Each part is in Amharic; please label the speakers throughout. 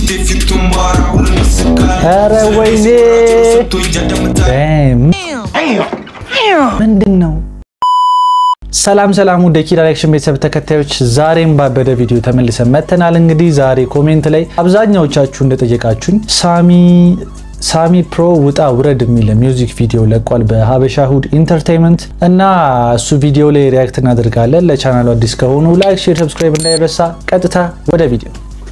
Speaker 1: ኧረ ወይኔ ምንድን ነው? ሰላም ሰላም ወደ ኪድ ዳይሬክሽን ቤተሰብ ተከታዮች ዛሬም ባበደ ቪዲዮ ተመልሰን መጥተናል። እንግዲህ ዛሬ ኮሜንት ላይ አብዛኛዎቻችሁ እንደጠየቃችሁኝ ሳሚ ሳሚ ፕሮ ውጣ ውረድ የሚል ሚውዚክ ቪዲዮ ለቋል በሀበሻ ሁድ ኢንተርቴይንመንት እና እሱ ቪዲዮ ላይ ሪያክት እናደርጋለን። ለቻናሉ አዲስ ከሆኑ ላይክ፣ ሼር፣ ሰብስክራይብ እንዳይረሳ። ቀጥታ ወደ ቪዲዮ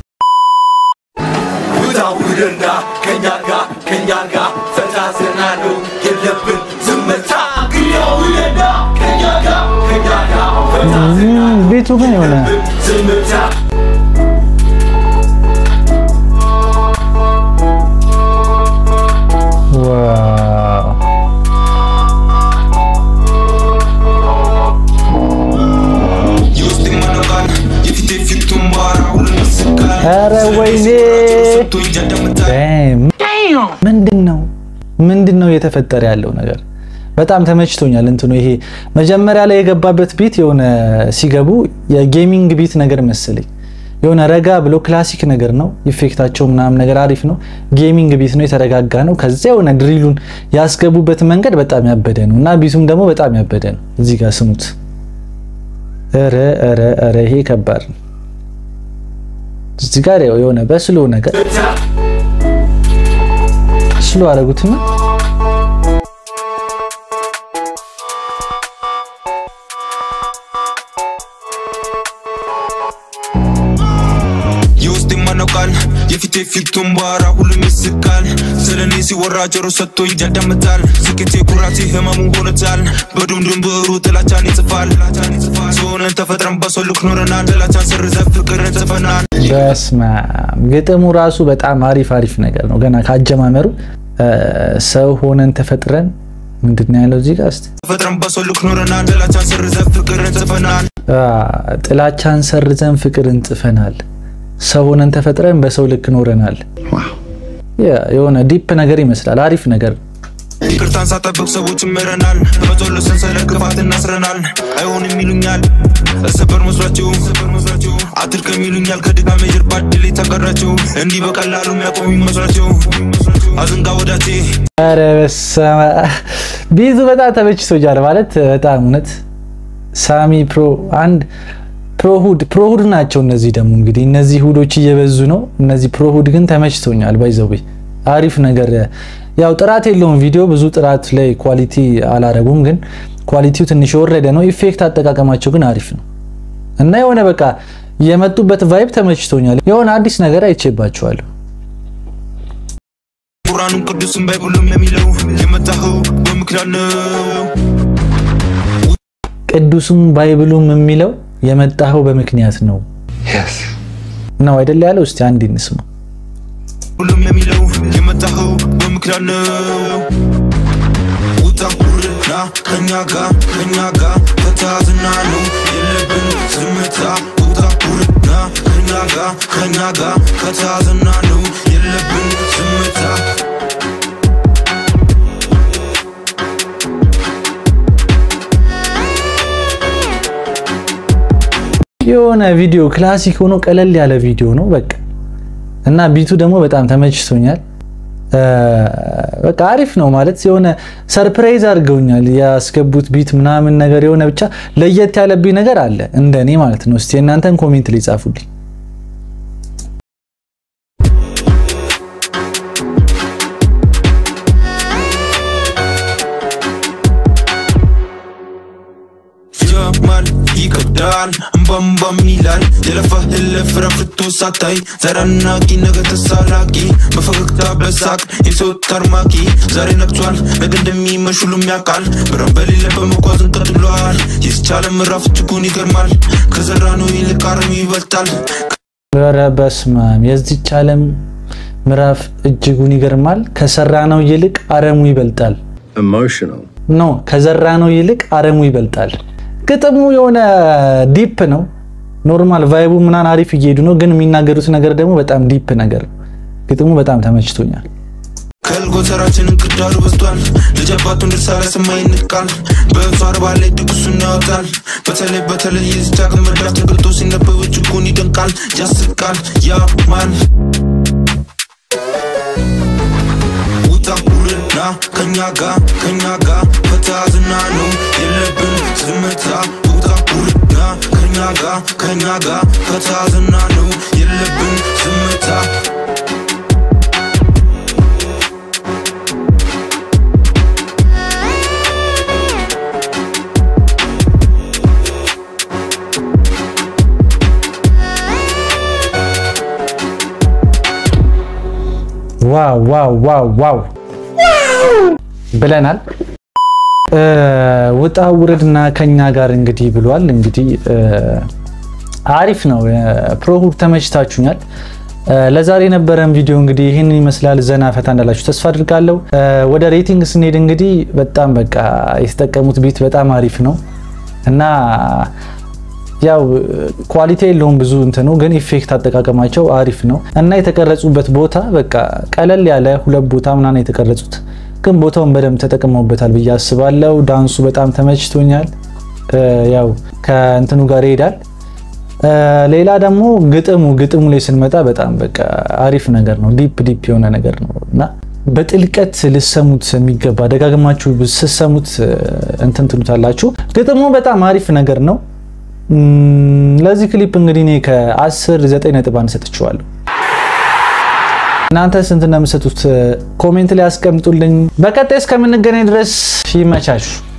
Speaker 2: ውጣውረዳ ከኛ ጋር ከኛ ጋር ፈታ ዘናሉ የለብን ዝምታ ውጣውረዳ ከኛ ጋር ከኛ ጋር ፈታ
Speaker 1: ቤቱ ግን የሆነ
Speaker 2: ዝምታ
Speaker 1: ዋው
Speaker 2: የውስጥ ማነቃን የፊት የፊቱን ባራ ሁሉም ይስቃል
Speaker 1: ኧረ ወይኔ
Speaker 2: ሰጥቶ ይጃዳምታል
Speaker 1: ምንድን ነው ምንድን ነው እየተፈጠረ ያለው ነገር? በጣም ተመችቶኛል። እንትኑ ይሄ መጀመሪያ ላይ የገባበት ቢት የሆነ ሲገቡ የጌሚንግ ቢት ነገር መሰለኝ። የሆነ ረጋ ብሎ ክላሲክ ነገር ነው። ኢፌክታቸው ምናምን ነገር አሪፍ ነው። ጌሚንግ ቢት ነው፣ የተረጋጋ ነው። ከዚያ የሆነ ድሪሉን ያስገቡበት መንገድ በጣም ያበደ ነው እና ቢቱም ደግሞ በጣም ያበደ ነው። እዚህ ጋር ስሙት። ኧረ ኧረ ኧረ ይሄ ከባድ ነው። እዚህ ጋር ያው የሆነ በስሎ ነገር ስሎ አደረጉትና
Speaker 2: የውስጥ ማነቃል የፊት የፊቱን ባራ ሁሉም ይስቃል ስለ እኔ ሲወራ ጆሮ ሰጥቶ ይጃዳምታል ስኬቴ ኩራቴ ህመሙ ሆነታል በዱምዱም ብዕሩ ጥላቻን ይጽፋል ሰሆነን ተፈጥረን በሰው ልክ ኖረናል ጥላቻን ሰርዘ ፍቅርን ጽፈናል
Speaker 1: በስመ አብ ግጥሙ ራሱ በጣም አሪፍ አሪፍ ነገር ነው። ገና ካጀማመሩ ሰው ሆነን ተፈጥረን ምንድን ነው ያለው እዚህ ጋር እስቲ
Speaker 2: ተፈጥረን በሰው ልክ ኖረናል ጥላቻን ሰርዘ ፍቅርን ጽፈናል
Speaker 1: አ፣ ጥላቻን ሰርዘን ፍቅርን ጽፈናል። ሰው ሆነን ተፈጥረን በሰው ልክ ኖረናል። ያ የሆነ ዲፕ ነገር ይመስላል። አሪፍ ነገር ነው።
Speaker 2: ይቅርታን ሳጠብቅ ሰዎች ምረናል በጸሎት ሰንሰለት ክፋት እናስረናል አይሆንም ይሉኛል እሰበር መስሏቸው አትድከም ይሉኛል ከድካሜ ጀርባ ድል ተቀራቸው እንዲህ በቀላሉ የሚያቆሙ ይመስሏቸው አዝንጋ ወዳቴ
Speaker 1: ኧረ በስመ አብ ቢዙ በጣም ተመችቶኛል። ማለት በጣም እውነት ሳሚ ፕሮ አንድ ፕሮሁድ ፕሮሁድ ናቸው። እነዚህ ደግሞ እንግዲህ እነዚህ ሁዶች እየበዙ ነው። እነዚህ ፕሮሁድ ግን ተመችቶኛል። ባይዘው አሪፍ ነገር ያው ጥራት የለውም ቪዲዮ ብዙ ጥራት ላይ ኳሊቲ አላረጉም፣ ግን ኳሊቲው ትንሽ የወረደ ነው። ኢፌክት አጠቃቀማቸው ግን አሪፍ ነው እና የሆነ በቃ የመጡበት ቫይብ ተመችቶኛል። የሆነ አዲስ ነገር አይቼባቸዋለሁ።
Speaker 2: ቁራኑን ቅዱስን ባይብሉም የሚለው የመጣኸው በምክንያት ነው
Speaker 1: ቅዱሱም ባይብሉም የሚለው የመጣኸው በምክንያት ነው ነው አይደለ ያለው? እስቲ አንድ እንስማ።
Speaker 2: ሁሉም የሚለው የመጣኸው በምክንያት ነው ውጣ ውረዳ ከኛ ጋር ከኛ ጋር ፈታዝና ነው የለብን ዝምታ ውጣ ውረዳ ከኛ ጋር ከኛ ጋር ፈታዝና ነው የለብን ዝምታ
Speaker 1: የሆነ ቪዲዮ ክላሲክ ሆኖ ቀለል ያለ ቪዲዮ ነው በቃ እና ቢቱ ደግሞ በጣም ተመችቶኛል። በቃ አሪፍ ነው ማለት የሆነ ሰርፕራይዝ አድርገውኛል ያስገቡት ቢት ምናምን ነገር የሆነ ብቻ ለየት ያለብኝ ነገር አለ እንደኔ ማለት ነው። እስቲ እናንተን ኮሜንት ላይ ጻፉልኝ።
Speaker 2: ጀማል ይከብዳል እምባምባም ይላል የለፋህለት ፍሬ አፍርቶ ሳታይ ዘረናቂ ነገ ተሳላቂ በፈገግታ በሳቅ የሰው ታርማቂ ዛሬ ነግቷል ነገ እንደሚመሽ ሁሉም ያውቃል ብርሃን በሌለበት መጓዝን ቀጥሏል የስቻለ ምዕራፍ እጅጉን ይገርማል ከዘራ ነው ይልቅ አረሙ ይበልጣል
Speaker 1: ኧረ በስመ አብ የዚች ዓለም ምዕራፍ እጅጉን ይገርማል። ከሰራ ነው ይልቅ አረሙ ይበልጣል።
Speaker 3: emotional.
Speaker 1: ኖ ከዘራ ነው ይልቅ አረሙ ይበልጣል። ግጥሙ የሆነ ዲፕ ነው። ኖርማል ቫይቡ ምናምን አሪፍ እየሄዱ ነው፣ ግን የሚናገሩት ነገር ደግሞ በጣም ዲፕ ነገር ነው። ግጥሙ በጣም ተመችቶኛል።
Speaker 2: ከልጎተራችንን ክዳሩ በዝቷል ልጅ አባቱን ድርሳ ላይ ሰማይ ይንቃል በእሱ አርባ ላይ ድግሱን ያወጣል በተለይ በተለይ የዚች ሀገር መዳፍ ተገልጦ ሲነበብ እጅጉን ይደንቃል ያስቃል ያማል ከኛ ጋ ከኛ ጋ ፈታ ዝና ነው የለብን ዝምታ ውጣ ውርና ከኛ ጋ ከኛ ጋ ፈታ ዝና ነው የለብን ዝምታ
Speaker 1: ዋው ዋው ዋው ዋው ብለናል። ውጣ ውረድና ከኛ ጋር እንግዲህ ብሏል። እንግዲህ አሪፍ ነው። ፕሮሁድ ተመችታችሁኛል። ለዛሬ የነበረን ቪዲዮ እንግዲህ ይህንን ይመስላል። ዘና ፈታ እንዳላችሁ ተስፋ አድርጋለሁ። ወደ ሬቲንግ ስንሄድ እንግዲህ በጣም በቃ የተጠቀሙት ቢት በጣም አሪፍ ነው እና ያው ኳሊቲ የለውም ብዙ እንትኑ ግን ኢፌክት አጠቃቀማቸው አሪፍ ነው እና የተቀረጹበት ቦታ በቃ ቀለል ያለ ሁለት ቦታ ምናምን የተቀረጹት ግን ቦታውን በደንብ ተጠቅመውበታል ብዬ አስባለሁ። ዳንሱ በጣም ተመችቶኛል። ያው ከእንትኑ ጋር ይሄዳል። ሌላ ደግሞ ግጥሙ ግጥሙ ላይ ስንመጣ በጣም በቃ አሪፍ ነገር ነው። ዲፕ ዲፕ የሆነ ነገር ነው እና በጥልቀት ልሰሙት የሚገባ ደጋግማችሁ ስሰሙት እንትን ትሉታላችሁ። ግጥሙ በጣም አሪፍ ነገር ነው። ለዚህ ክሊፕ እንግዲህ እኔ ከ10 9 ነጥብ አንሰጥችዋለሁ። እናንተ ስንት ነው የምትሰጡት? ኮሜንት ላይ አስቀምጡልኝ። በቀጣይ እስከምንገናኝ ድረስ ይመቻችሁ።